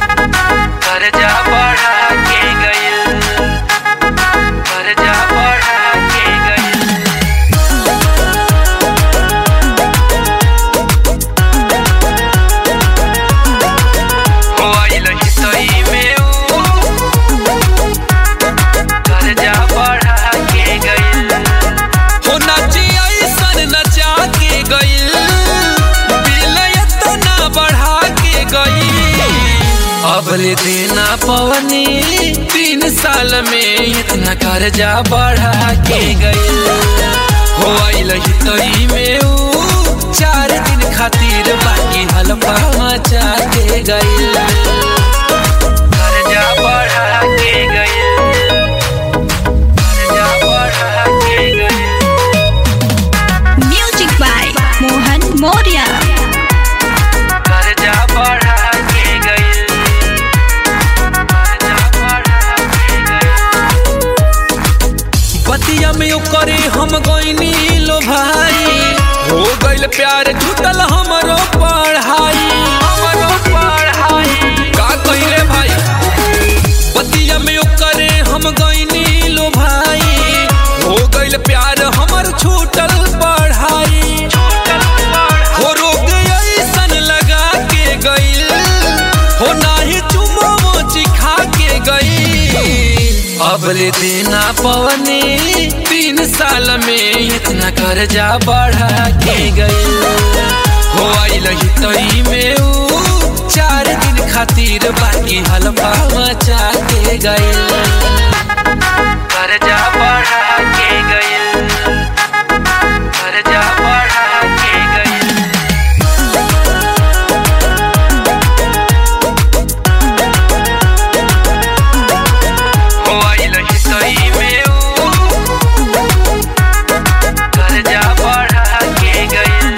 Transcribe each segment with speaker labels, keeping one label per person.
Speaker 1: कर्जा बढ़ा के गइल कर्जा बढ़ा के गइल हो आइल हितई में ऊ कर्जा बढ़ा के गइल
Speaker 2: हो नाची ऐसन नचा के गइल बिल एतना बढ़ा के गइल
Speaker 1: अबले देना पवनी तीन साल में इतना कर्जा बढ़ा के गइल
Speaker 2: हो आइल
Speaker 1: हितई में ऊ चार दिन खातिर बाकी हलफा मचा के गइल कर्जा बढ़ा के गइल कर्जा बढ़ा के गइल
Speaker 3: Music by Mohan Moria.
Speaker 1: कर्जा बढ़ा के गइल कर्जा बढ़ा के गइल
Speaker 2: बतिया में करे हम गइनी लो भाई हो गइल प्यार छूटल हमरो पढ़ाई हमरो पढ़ाई का कहिले भाई बतिया में करे हम गइनी लो भाई हो गइल प्यार हमर छूटल पढ़ाई हो रोग ऐसन लगा के गइल हो नाही चुमो मोची खा के गइल
Speaker 1: अबले देना पवनी तीन साल में इतना कर्जा बढ़ा के गइल
Speaker 2: हो आइल
Speaker 1: हितई में ऊ चार दिन खातिर बाकी हलफा मचा के गइल कर्जा बढ़ा के गइल कर्जा बढ़ा के गइल हो आइल हितई में ऊ कर्जा बढ़ा के गइल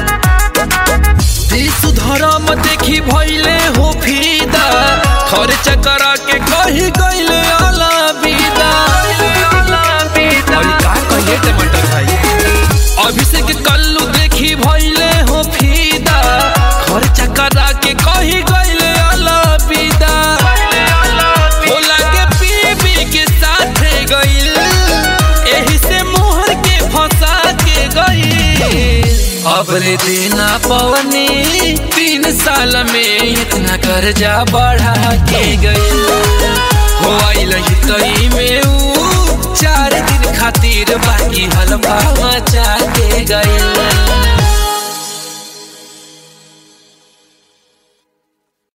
Speaker 2: सुधरम देखी भइले हो फीदा खर्च करा के कही गइले आला विदा अरे का कहिए टमाटर भाई अभिषेक कल्लू देखी भइले हो फीदा खर्च करा के कही गइले आला विदा हो लागे पीबी के साथे गइल एही से मोहर के फंसा के गइल
Speaker 1: अबले देना पवनी तीन साल में इतना कर्जा बढ़ा के गइल
Speaker 2: हो आइल
Speaker 1: हितई में ऊ चार दिन खातिर बाकी हलफा मचा के गइल